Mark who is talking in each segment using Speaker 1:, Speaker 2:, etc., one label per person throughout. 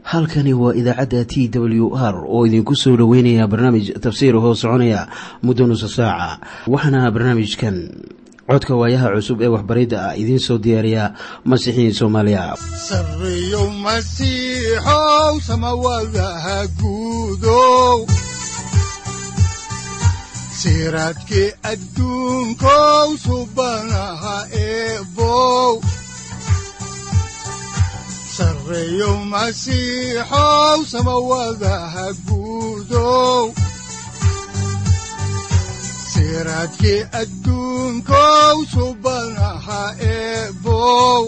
Speaker 1: halkani waa idaacadda t w r oo idinku soo dhoweynaya barnaamij tafsiir hoo soconaya muddo nusa saaca waxaana barnaamijkan codka waayaha cusub ee waxbaridda ah idiin soo diyaariya masiixiin soomaaliya
Speaker 2: sareyow masiixow samawadaha guudow siraadkii adduunkow subanaha eebow sareyow masiixow samawadaha guudow siraadkii adduunkow subanaha eebow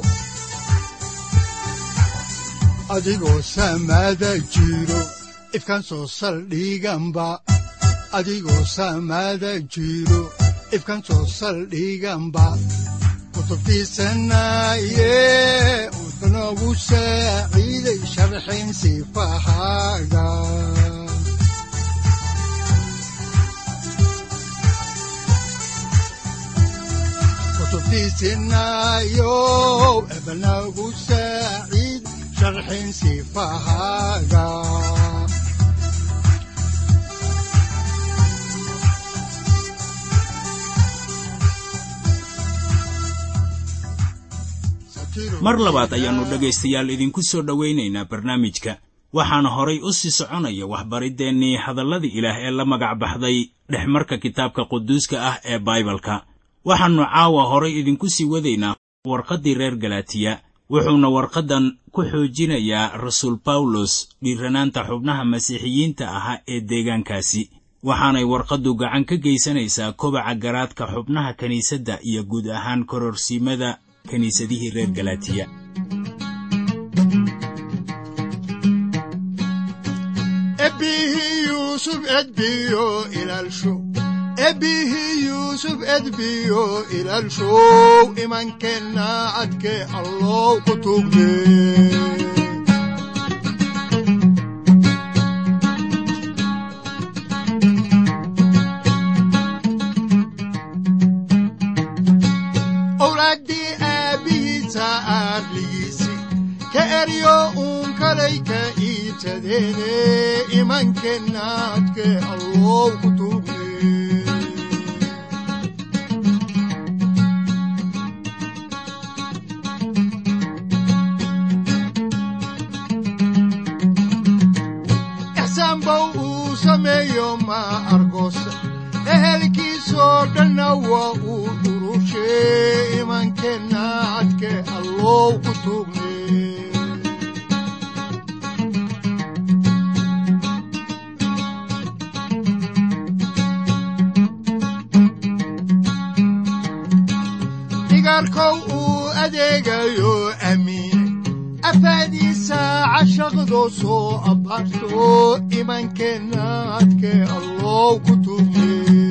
Speaker 2: adigoo samaada jiro ifkan soo saldhiganba adigoo samaada jiro ifkan soo saldhiganba kutubtiisanaye wuxunogu saaciiday sharxin sifahaaga kutubtiisinayow ebanagu saaciid sharxin sifahaaga
Speaker 3: mar labaad ayaannu dhegaystayaal idinku soo dhowaynaynaa barnaamijka waxaana horay u sii soconaya waxbariddeenii hadallada ilaah ee la magac baxday dhexmarka kitaabka quduuska ah ee baibalka waxaannu caawa horay idinku sii wadaynaa warqaddii reer galatiya wuxuuna warqaddan ku xoojinayaa rasuul bawlos dhiiranaanta xubnaha masiixiyiinta ahaa ee deegaankaasi waxaanay warqaddu gacan ka geysanaysaa kobaca garaadka xubnaha kiniisadda iyo guud ahaan kororsiimada kiniisadihii reer galatiya
Speaker 2: ebbihii yuusuf edbiyo ilaalsho ebbihii yuusuf edbiyo ilaalshow imankeenna cadke allow ku tugde owlaaddii aabbihiisa aarligiisi ka eryo uun kalay ka iibsadeene imankeenna cadke allow ku tugde ixsaanbow uu sameeyo ma argoosa ehelkiisoo dhanna waa uu dhurushe imankeenna cadke allow ku tugne dhigaarkow uu adeegayo amiine afaadiisa cashaqdo soo abbaarto imankeenna cadke allow ku tugne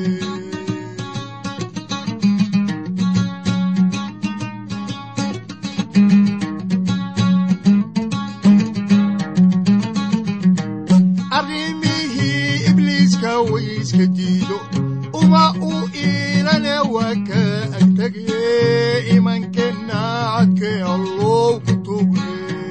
Speaker 2: arrimihii ibliiska wayska diido uma uu iilane waa ka agtege imankeenna cadke allow ku tugne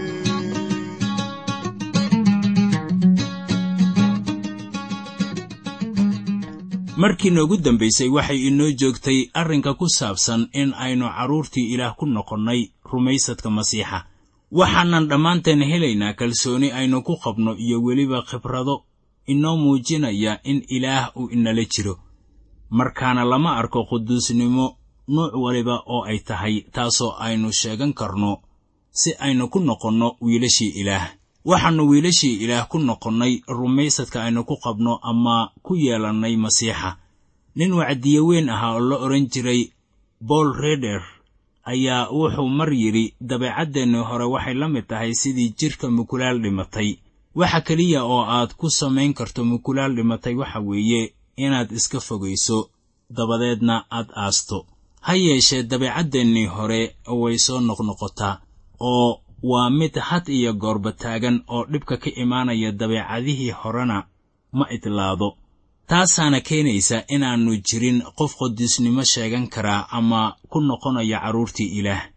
Speaker 3: markii noogu dambaysay waxay inoo joogtay arrinka ku saabsan in aynu carruurtii ilaah ku noqonnay rumaysadka masiixa waxaanan dhammaanteen helaynaa kalsooni aynu ku qabno iyo weliba khibrado inoo muujinaya in ilaah uu inala jiro markaana lama arko quduusnimo nuuc waliba oo ay tahay taasoo aynu sheegan karno si aynu ku noqonno wiilashii ilaah waxaannu wiilashii ilaah ku noqonnay rumaysadka aynu ku qabno ama ku yeelannay masiixa nin wacdiye weyn ahaa oo la odhan jiray bool reder ayaa wuxuu mar yidhi dabeecaddeenni hore waxay la mid tahay sidii jidhka mukulaal dhimatay waxa keliya oo aad ku samayn karto mukulaal dhimatay waxa weeye inaad iska fogayso dabadeedna aad aasto ha yeeshee dabeecaddeenii hore way soo noqnoqotaa oo waa mid had iyo goorba taagan oo dhibka ka imaanaya dabeecadihii horena ma idlaado taasaana keenaysa inaannu jirin qof qodiisnimo sheegan karaa ama ku noqonaya carruurtii ilaah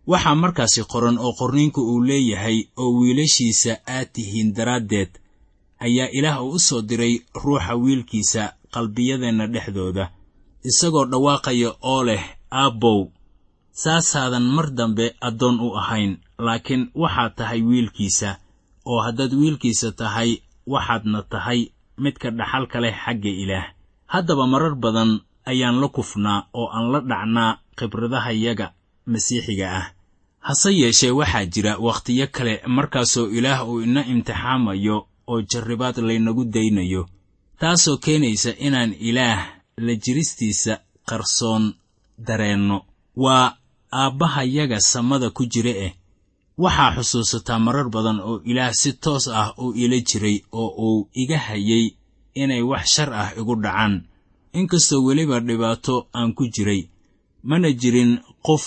Speaker 3: waxaa markaasi qoran oo qorniinku uu leeyahay oo wiilashiisa aad tihiin daraaddeed ayaa ilaah uu u soo diray ruuxa wiilkiisa qalbiyadeenna dhexdooda isagoo dhawaaqaya oo leh aabbow saasaadan mar dambe addoon u ahayn laakiin waxaad tahay wiilkiisa oo haddaad wiilkiisa tahay waxaadna tahay midka dhaxalka leh xagga ilaah haddaba marar badan ayaan la kufnaa oo aan la dhacnaa khibradahayaga masiixiga ah hase yeeshee waxaa jira wakhtiyo kale markaasoo ilaah uu ina imtixaamayo oo jarribaad laynagu daynayo taasoo keenaysa inaan ilaah la jiristiisa qarsoon dareenno waa aabbahayaga samada ku jira eh waxaa xusuusataa marar badan oo ilaah si toos ah uu ila jiray oo uu iga hayay inay wax shar ah igu dhacaan inkastoo weliba dhibaato aan ku jiray mana jirin qof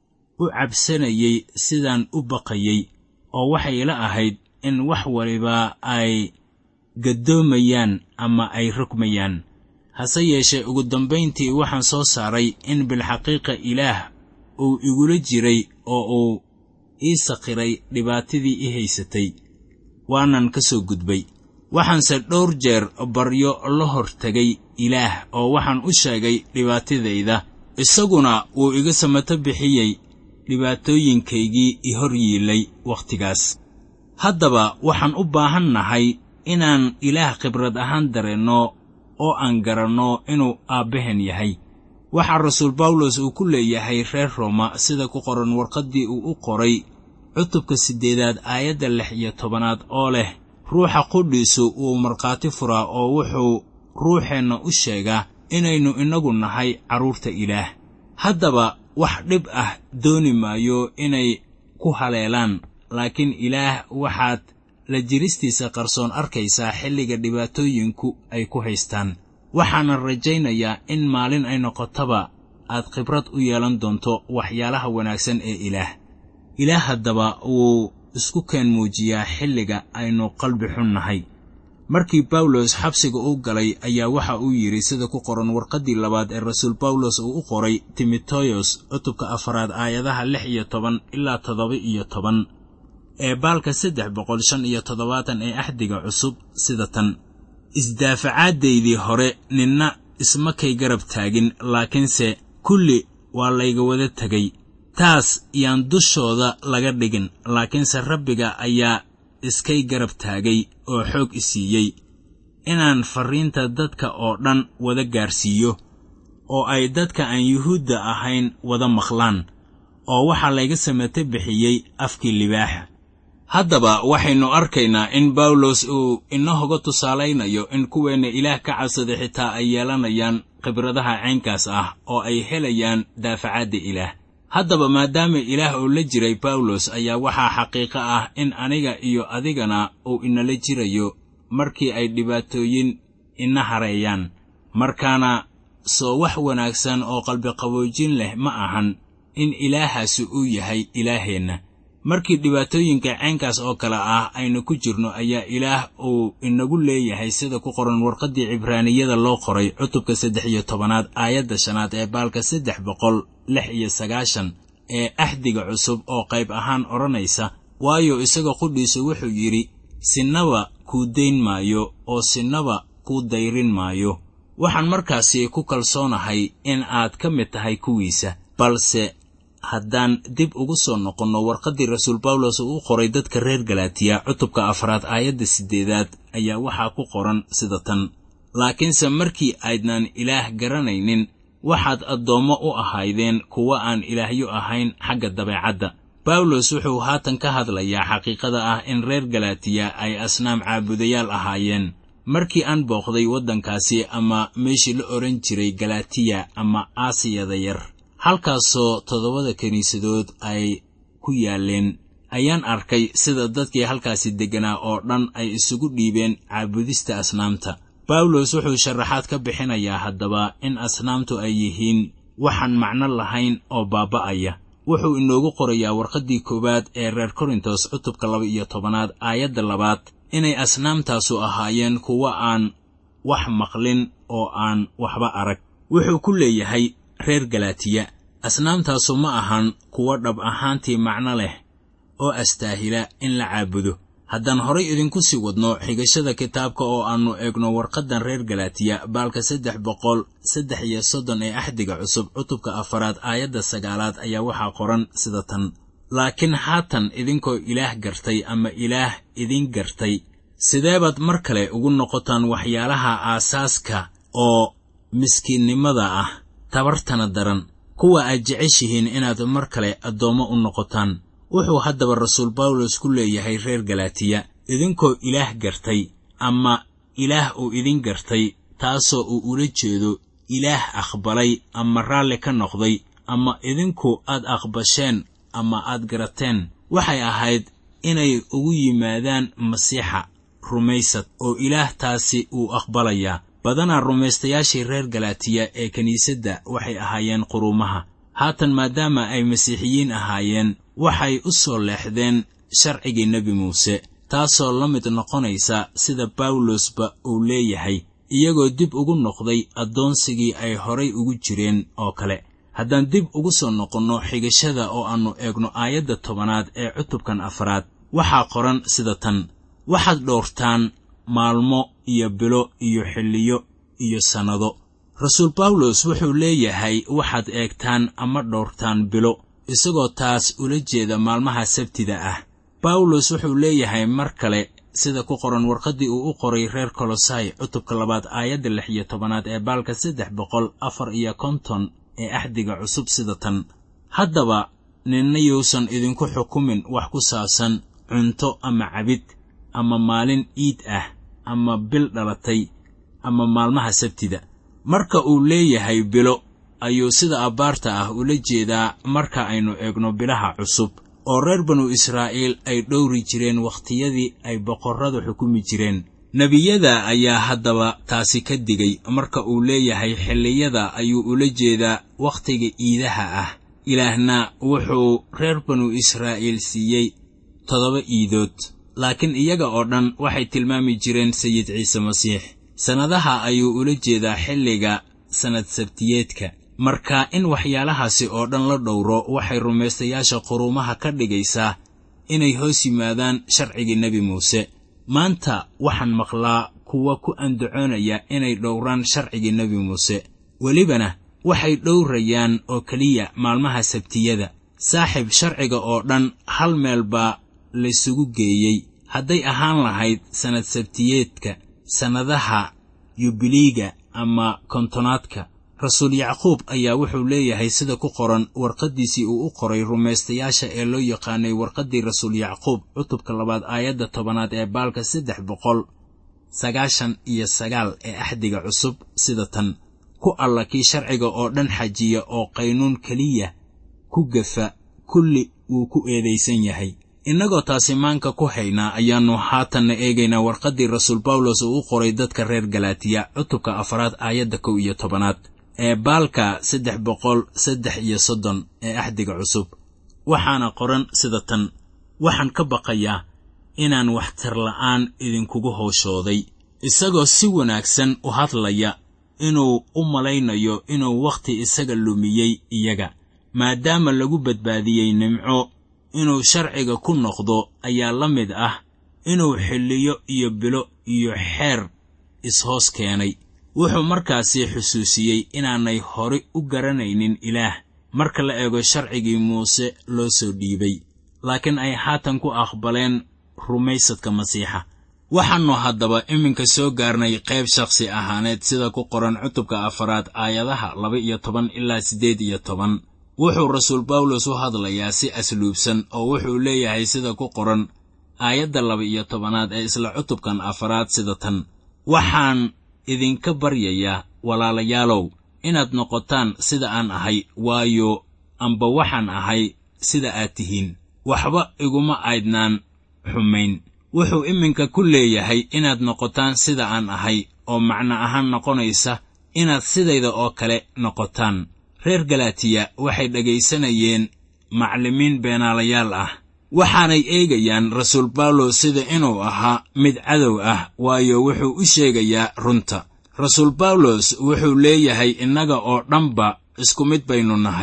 Speaker 3: u cabsanayay sidaan u baqayay oo waxay ila ahayd in wax waliba ay gaddoomayaan ama ay rogmayaan hase yeeshee ugu dambayntii waxaan soo saaray in bilxaqiiqa ilaah uu igula jiray oo uu ii sakhiray dhibaatadii i haysatay waanan ka soo gudbay waxaanse dhowr jeer baryo la hor tegay ilaah oo waxaan u sheegay dhibaatadayda isaguna wuu iga samato bixiyey dhibaatooyinkaygii i hor yiilay wakhtigaas haddaba waxaan u baahan nahay inaan ilaah khibrad ahaan dareenno oo aan garanno inuu aabbaheen yahay waxaa rasuul bawlos uu ku leeyahay reer rooma sida ku qoran warqaddii uu u qoray cutubka siddeedaad aayadda lix iyo tobanaad oo leh ruuxa qudhiisu wuu markhaati furaa oo wuxuu ruuxeenna u sheegaa inaynu innagu nahay carruurta ilaah haddaba wax dhib ah dooni maayo inay ku haleelaan laakiin ilaah waxaad la jiristiisa qarsoon arkaysaa xilliga dhibaatooyinku ay ku haystaan waxaana rajaynayaa in maalin ay noqotaba aad khibrad u yeelan doonto waxyaalaha wanaagsan ee ilaah ilaah haddaba wuu isku keen muujiyaa xilliga aynu qalbi xun nahay markii bawlos xabsiga u galay ayaa waxa uu yidhi sida ku qoran warqaddii labaad ee rasuul bawlos uu u qoray timoteyos cutubka afaraad aayadaha lix iyo toban ilaa toddoba iyo toban ee baalka saddex boqol shan iyo toddobaatan ee axdiga cusub sida tan isdaafacaaddaydii hore ninna isma kay garab taagin laakiinse kulli waa layga wada tegay taas yaan dushooda laga dhigin laakiinse rabbiga ayaa iskay garab taagay oo xoog i siiyey inaan farriinta dadka oo dhan wada gaarsiiyo oo ay dadka aan yuhuudda ahayn wada maqlaan oo waxaa layga samate bixiyey afkii libaaxa haddaba waxaynu arkaynaa in bawlos uu inahoga tusaalaynayo in kuweenna ilaah ka cabsada xitaa ay yeelanayaan khibradaha caynkaas ah oo ay helayaan daafacadda ilaah haddaba maadaama ilaah uu la jiray bawlos ayaa waxaa xaqiiqo ah in aniga iyo adigana uu inala jirayo markii ay dhibaatooyin ina hareeyaan markaana soo wax wanaagsan oo qalbiqaboojin leh ma ahan in ilaahaasi uu yahay ilaaheenna markii dhibaatooyinka caynkaas oo kale ah aynu ku jirno ayaa ilaah uu inagu leeyahay sida ku qoran warqaddii cibraaniyada loo qoray cutubka saddex iyo tobanaad aayadda shanaad ee baalka saddex boqol lix iyo sagaashan ee axdiga cusub oo qayb ahaan odhanaysa waayo isaga qudhiisu wuxuu yidhi sinaba kuu dayn maayo oo sinaba kuu dayrin maayo waxaan markaasi ku kalsoonahay in aad ka mid tahay kuwiisa balse haddaan dib ugu soo noqonno warqaddii rasuul bawlos uu u qoray dadka reer galaatiya cutubka afraad aayadda siddeedaad ayaa waxaa ku qoran sida tan laakiinse markii aydnaan ilaah garanaynin waxaad addoommo u ahaydeen kuwa aan ilaahyo ahayn xagga dabeecadda bawlos wuxuu haatan ka hadlayaa xaqiiqada ah in reer galaatiya ay asnaam caabudayaal ahaayeen markii aan booqday waddankaasi ama meeshii la odhan jiray galatiya ama aasiyada yar halkaasoo toddobada kiniisadood ay ku yaaleen ayaan arkay sida dadkii halkaasi degganaa oo dhan ay isugu dhiibeen caabudista asnaamta bawlos wuxuu sharaxaad ka bixinayaa haddaba in asnaamtu ay yihiin waxaan macno lahayn oo baaba'aya wuxuu inoogu qorayaa warqaddii koowaad ee reer korintos cutubka laba iyo tobanaad aayadda labaad inay asnaamtaasu ahaayeen kuwa aan wax maqlin oo aan waxba arag wuxuu ku leeyahay reer galaatiya asnaamtaasu ma ahan kuwo dhab ahaantii macno leh oo astaahila in la caabudo haddaan horay idinku sii wadno xigashada kitaabka oo aannu eegno warqaddan reer galaatiya baalka saddex boqol saddex iyo soddon ee axdiga cusub cutubka afaraad aayadda sagaalaad ayaa waxaa qoran sida tan laakiin haatan idinkoo ilaah gartay ama ilaah idin gartay sideebaad mar kale ugu noqotaan waxyaalaha aasaaska oo miskiinnimada ah tabartana daran kuwa aad jeceshihiin inaad mar kale addoommo u noqotaan wuxuu haddaba rasuul bawlos ku leeyahay reer galaatiya idinkoo ilaah gartay ama ilaah uu idin gartay taasoo uu ula jeedo ilaah aqbalay ama raalli ka noqday ama idinku aad aqbasheen ama aad garateen waxay ahayd inay ugu yimaadaan masiixa rumaysad oo ilaah taasi uu aqbalayaa badanaa rumaystayaashii reer galaatiya ee kiniisadda waxay ahaayeen quruumaha haatan maadaama ay masiixiyiin ahaayeen waxay u soo leexdeen sharcigii nebi muuse taasoo la mid noqonaysa sida bawlosba uu leeyahay iyagoo dib ugu noqday addoonsigii ay horay ugu jireen oo kale haddaan dib ugu soo noqonno xigashada oo aannu eegno aayadda tobanaad ee cutubkan afraad waxaa qoran sida tan waxaad dhowrtaan maalmo iyo bilo iyo xilliyo iyo sannado rasuul bawlos wuxuu leeyahay waxaad eegtaan ama dhowrtaan bilo isagoo taas ula jeeda maalmaha sabtida ah bawlos wuxuu leeyahay mar kale sida ku qoran warqaddii uu u qoray reer kolosai cutubka labaad aayadda lix iyo tobanaad ee baalka saddex boqol afar iyo konton ee axdiga cusub sida tan haddaba ninna yuusan idinku xukumin wax ku saabsan cunto ama cabid ama maalin iid ah ama bil dhalatay ama maalmaha sabtida marka uu leeyahay bilo ayuu sida abbaarta ah ula jeedaa marka aynu eegno bilaha cusub oo reer banu israa'iil ay dhowri jireen wakhtiyadii ay boqorradu xukumi jireen nebiyada ayaa haddaba taasi ka digay marka uu leeyahay xilliyada ayuu ula jeedaa wakhtiga iidaha ah ilaahna wuxuu reer banu israa'iil siiyey toddoba iidood laakiin iyaga oo dhan waxay tilmaami jireen sayid ciise masiix sannadaha ayuu ula jeedaa xilliga sannad sabtiyeedka marka in waxyaalahaasi oo dhan la dhowro waxay rumaystayaasha quruumaha ka dhigaysaa inay hoos yimaadaan sharcigii nebi muuse maanta waxaan maqlaa kuwa ku andacoonaya inay dhowraan sharcigii nebi muuse welibana waxay dhowrayaan oo keliya maalmaha sabtiyada saaxiib sharciga oo dhan hal meel baa laysugu geeyey hadday ahaan lahayd sannad sabtiyeedka sannadaha yubiliiga ama kontonaadka rasuul yacquub ayaa wuxuu leeyahay sida ku qoran warqaddiisii uu u qoray rumaystayaasha ee loo yaqaanay warqaddii rasuul yacquub cutubka labaad aayadda tobanaad ee baalka saddex boqol sagaashan iyo sagaal ee axdiga cusub sida tan ku alla kii sharciga oo dhan xajiya oo qaynuun keliya ku gafa kulli wuu ku eedaysan yahay innagoo taasi maanka ku haynaa ayaannu haatanna eegaynaa warqaddii rasuul bawlos uu u qoray dadka reer galaatiya cutubka afaraad aayadda kow iyo tobanaad ee baalka saddex boqol saddex iyo soddon ee axdiga cusub waxaana qoran sida tan waxaan ka baqayaa inaan waxtar la'aan idinkugu howshooday isagoo si wanaagsan u hadlaya inuu u malaynayo inuu wakhti isaga lumiyey iyaga maadaama lagu badbaadiyey nimco inuu sharciga ku noqdo ayaa la mid ah inuu xilliyo iyo bilo iyo xeer ishoos keenay wuxuu markaasi xusuusiyey inaanay hore u garanaynin ilaah marka la eego sharcigii muuse loo soo dhiibay laakiin ay haatan ku aqbaleen rumaysadka masiixa waxaannu haddaba iminka soo gaarnay qayb shakhsi ahaaneed sida ku qoran cutubka afaraad aayadaha laba iyo toban ilaa siddeed iyo toban wuxuu rasuul bawlos u hadlayaa si asluubsan oo wuxuu leeyahay sida ku qoran aayadda laba iyo tobanaad ee isla cutubkan afaraad sida tan waxaan idinka baryayaa walaalayaalow inaad noqotaan sida aan ahay waayo amba waxaan ahay sida aad tihiin waxba iguma aydnaan xumayn wuxuu iminka ku leeyahay inaad noqotaan sida aan ahay oo macno ahaan noqonaysa inaad sidayda oo kale noqotaan reer galaatiya waxay dhegaysanayeen maclimiin beenaalayaal ah waxaanay eegayaan rasuul bawlos sida inuu ahaa mid cadow ah waayo wuxuu u sheegayaa runta rasuul bawlos wuxuu leeyahay innaga oo dhanba isku mid baynu nahay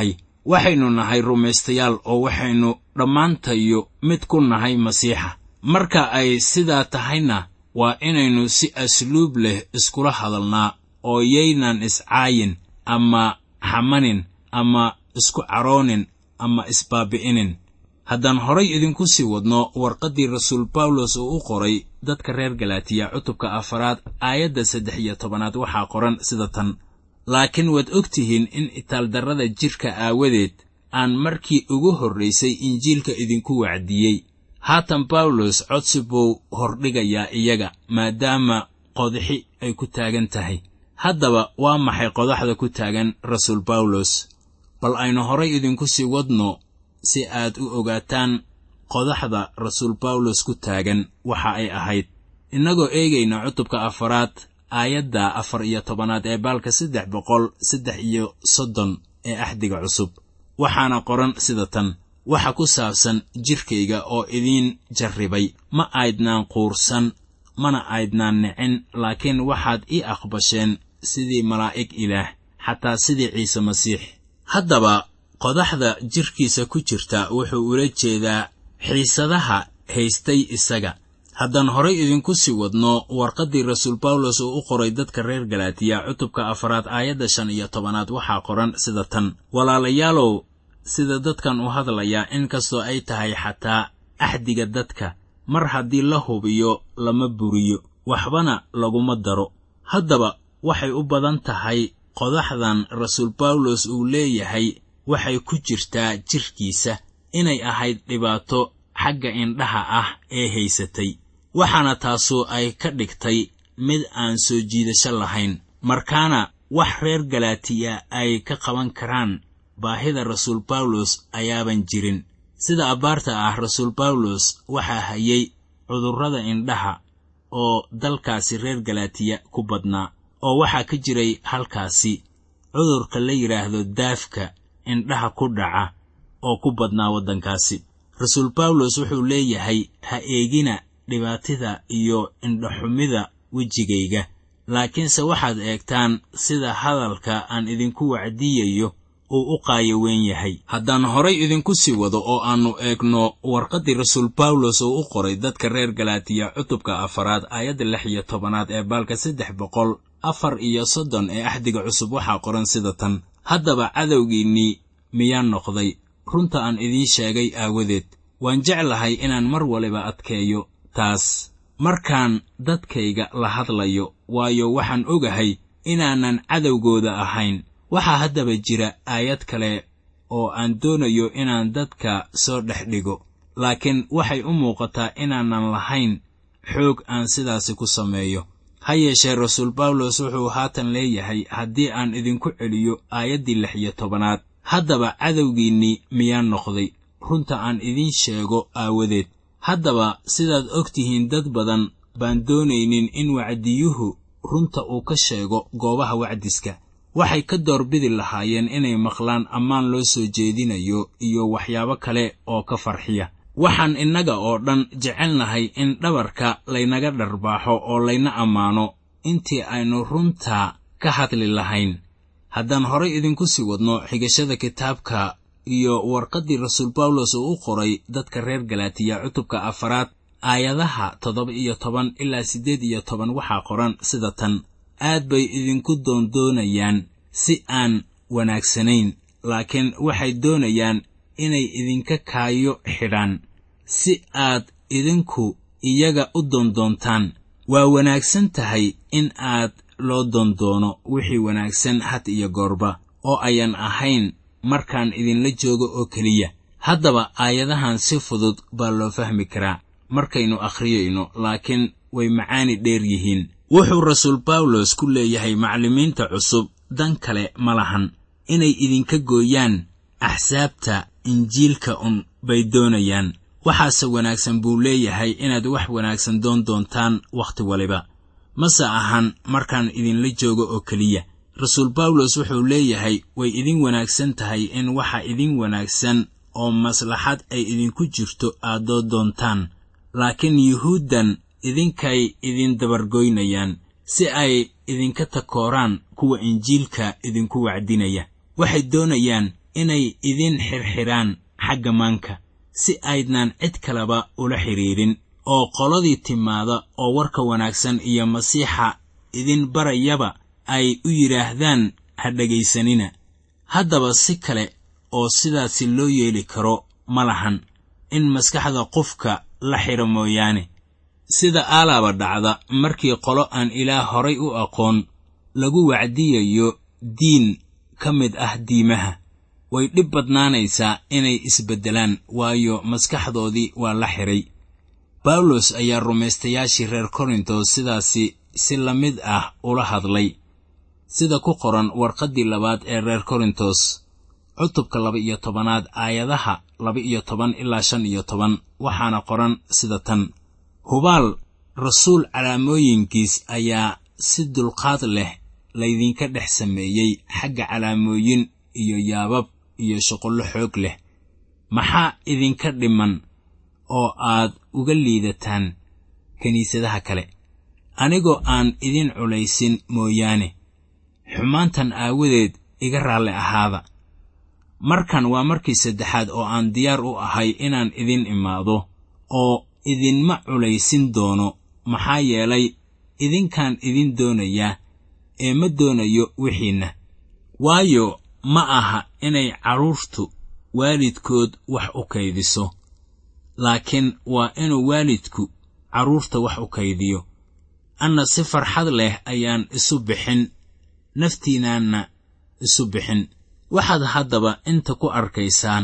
Speaker 3: waxaynu nahay rumaystayaal oo waxaynu dhammaantayo mid ku nahay masiixa marka ay sidaa tahayna waa inaynu si asluub leh iskula hadalnaa oo yaynan iscaayin ama xamanin ama isku caroonin ama isbaabi'inin haddaan horay idinku sii wadno warqaddii rasuul bawlos uu u qoray dadka reer galaatiya cutubka afaraad aayadda saddex iyo tobanaad waxaa qoran sida tan laakiin waad og tihiin in itaaldarrada jidhka aawadeed aan markii ugu horraysay injiilka idinku wacdiyey haatan bawlos codsi buu hordhigayaa iyaga maadaama qodxi ay ku taagan tahay haddaba waa maxay qodaxda ku taagan rasuul bawlos bal aynu horay idinku sii wadno si aad u ogaataan qodaxda rasuul bawlos ku taagan waxa ay ahayd innagoo eegayna cutubka afaraad aayadda afar iyo tobanaad ee baalka saddex boqol saddex iyo soddon ee axdiga cusub waxaana qoran sida tan waxa ku saabsan jidhkayga oo idiin jarribay ma aydnaan quursan mana aydnaan nicin laakiin waxaad ii aqbasheen sidii malaa'ig ilaah xataa sidii ciise masiix haddaba qodaxda jidhkiisa ku jirta wuxuu ula jeedaa xiisadaha haystay isaga haddaan horay idinku sii wadno warqaddii rasuul bawlos uu u qoray dadka reer galaatiya cutubka afaraad aayadda shan iyo tobanaad waxaa qoran sida tan walaalayaalow sida dadkan u hadlayaa inkastoo ay tahay xataa axdiga dadka mar haddii la hubiyo lama buriyo waxbana laguma daro haddaba waxay u badan tahay qodaxdan rasuul bawlos uu leeyahay waxay ku jirtaa jidhkiisa inay ahayd dhibaato xagga indhaha ah ee haysatay waxaana taasu ay ka dhigtay mid aan soo jiidasho lahayn markaana wax reer galaatiya ay ka qaban karaan baahida rasuul bawlos ayaaban jirin sida abbaarta ah rasuul bawlos waxaa hayay cudurrada indhaha oo dalkaasi reer galaatiya ku badnaa oo waxaa ka jiray halkaasi cudurka la yidhaahdo daafka indhaha ku dhaca oo ku badnaa waddankaasi rasuul bawlos wuxuu leeyahay ha eegina dhibaatida iyo indhaxumida wejigayga laakiinse waxaad eegtaan sida hadalka aan idinku wacdiyayo uu u qaayo weyn yahay haddaan horay idinku sii wado oo aannu eegno warqaddii rasuul bawlos uu u qoray dadka reer galaatiya cutubka afaraad aayadda lix iyo tobanaad ee baalka saddex boqol afar iyo soddon ee axdiga cusub waxaa qoran sida tan haddaba cadowgiinnii miyaan noqday runta aan idiin sheegay aawadeed waan jeclahay inaan mar waliba adkeeyo taas markaan dadkayga la hadlayo waayo waxaan ogahay inaanan cadowgooda ahayn waxaa haddaba jira aayad kale oo aan doonayo inaan dadka soo dhex dhigo laakiin waxay u muuqataa inaanan lahayn xoog aan sidaasi ku sameeyo ha yeeshee rasuul bawlos wuxuu haatan leeyahay haddii aan idinku celiyo aayaddii lix iyo tobanaad haddaba cadowgiinnii miyaan noqday runta aan idiin sheego aawadeed haddaba sidaad og tihiin dad badan baan doonaynin in wacdiyuhu runta uu ka sheego goobaha wacdiska waxay ka doorbidi lahaayeen inay maqlaan ammaan loo soo jeedinayo iyo waxyaabo kale oo ka farxiya waxaan innaga oo dhan jecelnahay in dhabarka laynaga dharbaaxo oo layna ammaano intii aynu runta ka hadli lahayn haddaan horay idinku sii wadno xigashada kitaabka iyo warqaddii rasuul bawlos uu u qoray dadka reer galaatiya cutubka afaraad aayadaha toddoba iyo toban ilaa siddeed iyo toban waxaa qoran sida tan aad bay idinku doondoonayaan si aan wanaagsanayn laakiin waxay doonayaan inay idinka kaayo xidhaan si aad idinku iyaga u doondoontaan waa wanaagsan tahay in aad loo doondoono wixii wanaagsan had iyo goorba oo ayan ahayn markaan idinla joogo oo keliya haddaba aayadahan si fudud baa loo fahmi karaa markaynu akhriyayno laakiin way macaani dheer yihiin wuxuu rasuul bawlos ku leeyahay macallimiinta cusub dan kale ma lahan inay idinka gooyaan axsaabta injiilka un bay doonayaan waxaase wanaagsan buu leeyahay inaad wax wanaagsan doon doontaan wakhti waliba mase ahan markaan idinla joogo oo keliya rasuul bawlos wuxuu leeyahay way idin wanaagsan tahay in waxa idin wanaagsan oo maslaxad ay idinku jirto aad doo doontaan laakiin yuhuuddan idinkay idin dabargoynayaan si ay idinka takooraan kuwa injiilka idinku wacdinaya waxay doonayaan inay idin xirxidhaan xagga maanka si aydnaan cid kaleba ula xidhiidhin oo qoladii timaada oo warka wanaagsan iyo masiixa idin barayaba ay u yidhaahdaan ha dhegaysanina haddaba si kale oo sidaasi loo yeeli karo ma lahan in maskaxda qofka la xidho mooyaane sida aalaaba dhacda markii qolo aan ilaah horay u aqoon lagu wacdiyayo diin ka mid ah diimaha way dhib badnaanaysaa inay isbeddelaan waayo maskaxdoodii waa la xidhay bawlos ayaa rumaystayaashii reer korintos sidaasi si la mid ah ula hadlay sida ku qoran warqaddii labaad ee reer korintos cutubka laba iyo tobanaad aayadaha laba iyo toban ilaa shan iyo toban waxaana qoran sida tan hubaal rasuul calaamooyinkiis ayaa si dulqaad leh laydinka dhex sameeyey xagga calaamooyin iyo yaabab iyo shuqullo xoog leh maxaa idinka dhiman oo aad uga liidataan kiniisadaha kale anigoo aan idin culaysin mooyaane xumaantan aawadeed iga raalli ahaada markan waa markii saddexaad oo aan diyaar u ahay inaan idin imaado oo idinma culaysin doono maxaa yeelay idinkaan idin doonayaa ee ma doonayo wixiinna waayo ma aha inay carruurtu waalidkood wax u kaydiso laakiin waa inuu waalidku carruurta wax u kaydiyo anna si farxad leh ayaan isu bixin naftiinaanna isu bixin waxaad haddaba inta ku arkaysaan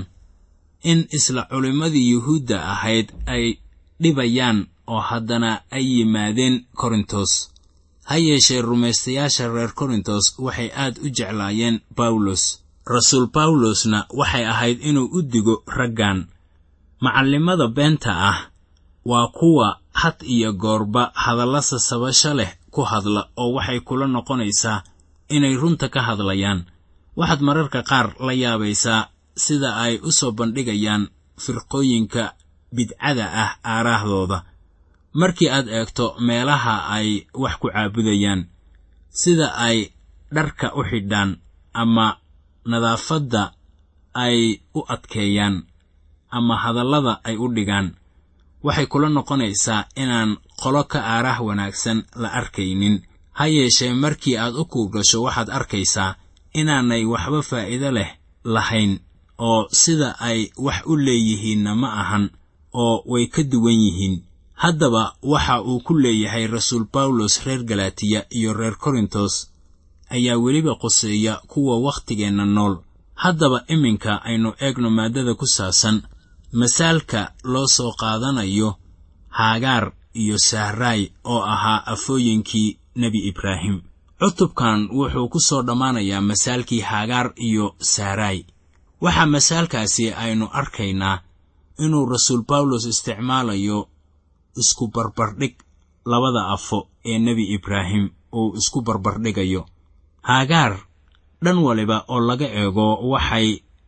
Speaker 3: in isla culimmadii yuhuudda ahayd ay dhibayaan oo haddana ay yimaadeen korintos ha yeeshee rumaystayaasha reer korintos waxay aad u jeclaayeen bawlos rasuul bawlosna waxay ahayd inuu u digo raggan macallimada beenta ah waa kuwa had iyo goorba hadalla sasabasho leh ku hadla oo waxay kula noqonaysaa inay runta ka hadlayaan waxaad mararka qaar la yaabaysaa sida ay u soo bandhigayaan firqooyinka bidcada ah aaraahdooda markii aad eegto meelaha ay wax ku caabudayaan sida ay dharka u xidhaan ama nadaafadda ay u adkeeyaan ama hadallada ay u dhigaan waxay kula noqonaysaa inaan qolo ka aaraah wanaagsan la arkaynin ha yeeshee markii aad u kuugasho waxaad arkaysaa inaanay waxba faa'iido leh lahayn oo sida ay wax u leeyihiinna ma ahan oo way ka duwan yihiin haddaba waxa uu ku leeyahay rasuul bawlos reer galatiya iyo reer korintos ayaa weliba quseeya kuwa wakhtigeenna nool haddaba iminka aynu eegno maaddada ku saabsan masaalka loo soo qaadanayo haagaar iyo sahraay oo ahaa afooyinkii nebi ibraahim cutubkan wuxuu ku soo dhammaanayaa masaalkii haagaar iyo sahraay waxaa masaalkaasi aynu arkaynaa inuu rasuul bawlos isticmaalayo isku barbardhig labada afo ee nebi ibraahim uu isku barbardhigayo haagaar dhan waliba oo laga eego waxay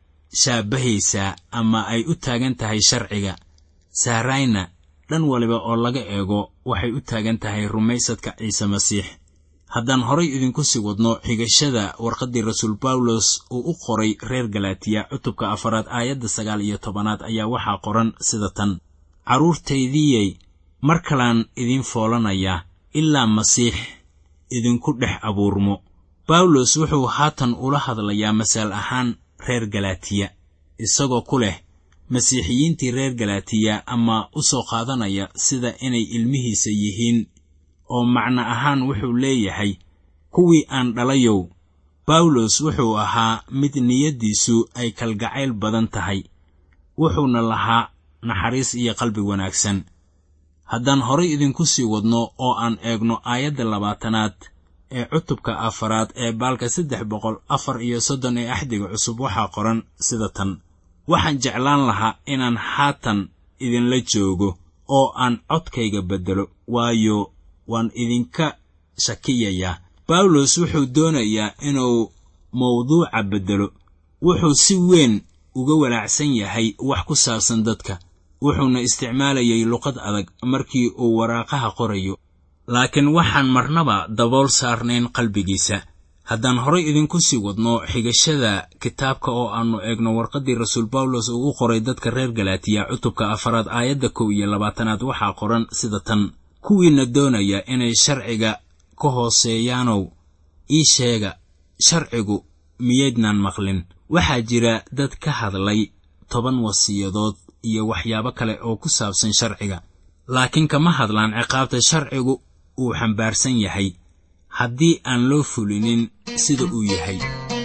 Speaker 3: shaabahaysaa ama ay u taagan tahay sharciga sahrayna dhan waliba oo laga eego waxay u taagan tahay rumaysadka ciise masiix haddaan horay idinku sii wadno xigashada warqaddii rasuul bawlos uu u qoray reer galatiya cutubka afaraad aayadda sagaal iyo tobanaad ayaa waxaa qoran sida tan carruurtaydiyey mar kalaan idin foolanayaa ilaa masiix idinku dhex abuurmo bawlos wuxuu haatan ula hadlayaa masaal ahaan reer galatiya isagoo ku leh masiixiyiintii reer galatiya ama u soo qaadanaya sida inay ilmihiisa yihiin oo macno ahaan wuxuu leeyahay kuwii aan dhalayow bawlos wuxuu ahaa mid niyaddiisu ay kalgacayl badan tahay wuxuuna lahaa naxariis iyo qalbi wanaagsan haddaan horay idinku sii wadno oo aan eegno aayadda labaatanaad ee cutubka afaraad ee baalka saddex boqol afar iyo soddon ee axdiga cusub waxaa qoran sida tan waxaan jeclaan lahaa inaan haatan idinla joogo oo aan codkayga beddelo waayo waan idinka shakiyayaa bawlos wuxuu doonayaa inuu mawduuca beddelo wuxuu si weyn uga walaacsan yahay wax ku saabsan dadka wuxuuna isticmaalayay luqad adag markii uu waraaqaha qorayo laakiin waxaan marnaba dabool saarnayn qalbigiisa haddaan horay idinku sii wadno xigashada kitaabka oo aannu eegno warqaddii rasuul bawlos uu u qoray dadka reer galatiya cutubka afaraad aayadda kow iyo labaatanaad waxaa qoran sida tan kuwiina doonaya inay sharciga ka hooseeyaanow ii sheega sharcigu miyaydnaan maqlin waxaa jira dad ka hadlay toban wasiyadood iyo waxyaabo kale oo ku saabsan sharciga laakiin kama hadlaan ciqaabta sharcigu uu xambaarsan yahay haddii aan loo fulinin sida uu yahay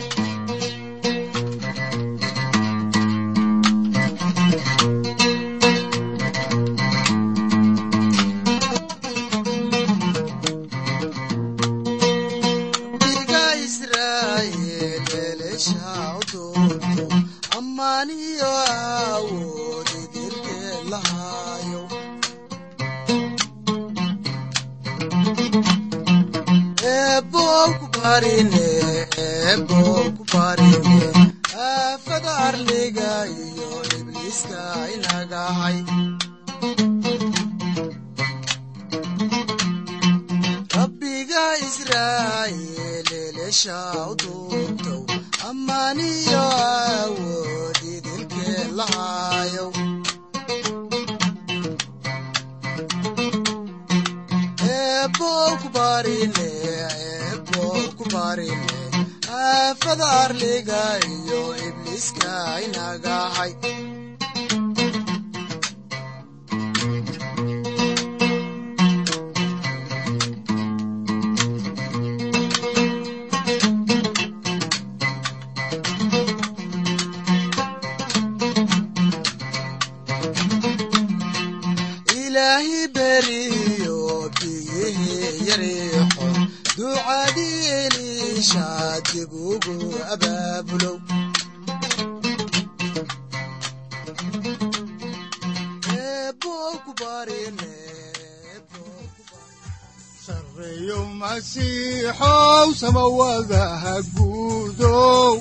Speaker 2: sareeyo masiixow samawadaha guudow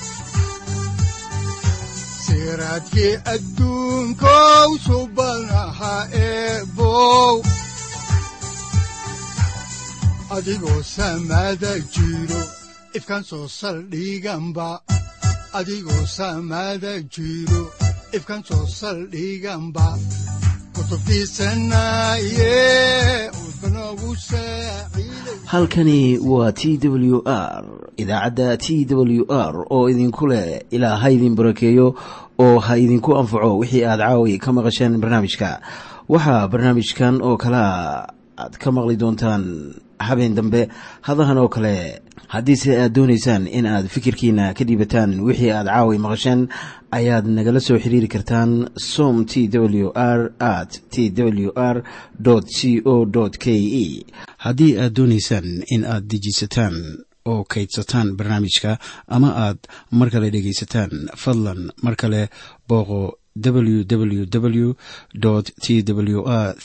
Speaker 2: siraadkii adduunkow subanaha eebow adigoo samada jiro ifkan soo saldhiganba adigoo samada jiro ifkan soo saldhiganba
Speaker 1: halkani waa t w r idaacadda t w r oo idinku leh ilaa ha idin barakeeyo oo ha idinku anfaco wixii aad caawi ka maqasheen barnaamijka waxaa barnaamijkan oo kalea aad ka maqli doontaan habeen dambe hadahan oo kale haddiise aad doonaysaan in aad fikirkiina ka dhiibataan wixii aad caawi maqasheen ayaad nagala soo xiriiri kartaan som t w r at t w r c o k e haddii aad doonaysaan in aad dejiisataan oo kaydsataan barnaamijka ama aad mar kale dhegaysataan fadlan mar kale booqo www t w r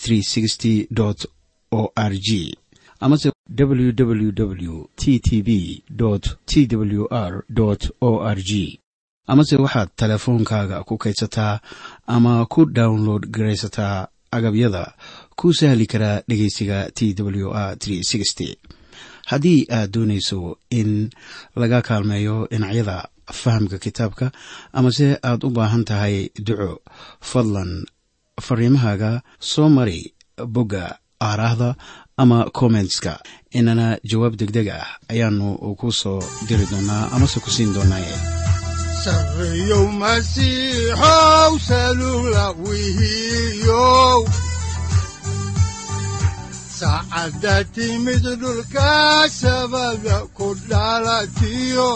Speaker 1: o r g amase www t t b t w r o r g amase waxaad teleefoonkaaga ku kaydsataa ama ku download garaysataa agabyada ku sahli karaa dhegeysiga t w r haddii aad doonayso in laga kaalmeeyo dhinacyada fahamka kitaabka amase aad u baahan tahay duco fadlan fariimahaaga soo mari bogga aaraahda ama kommentska inana jawaab degdeg ah ayaanu ku soo diri doonaa amase ku siin doonaaye
Speaker 2: sareeyow masiixow salugla wihiyow saacadda timid dhulka sabada ku dhalatiyo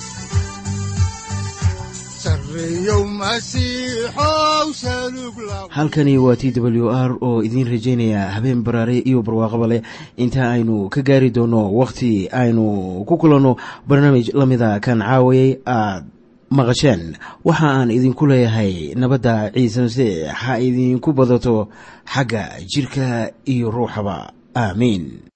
Speaker 1: halkani waa t w r oo idiin rajaynaya habeen baraare iyo barwaaqaba leh inta aynu ka gaari doono wakhti aynu ku kulanno barnaamij la mida kan caawayay aad maqasheen waxa aan idinku leeyahay nabadda ciise masiix ha idinku badato xagga jidhka iyo ruuxaba aamiin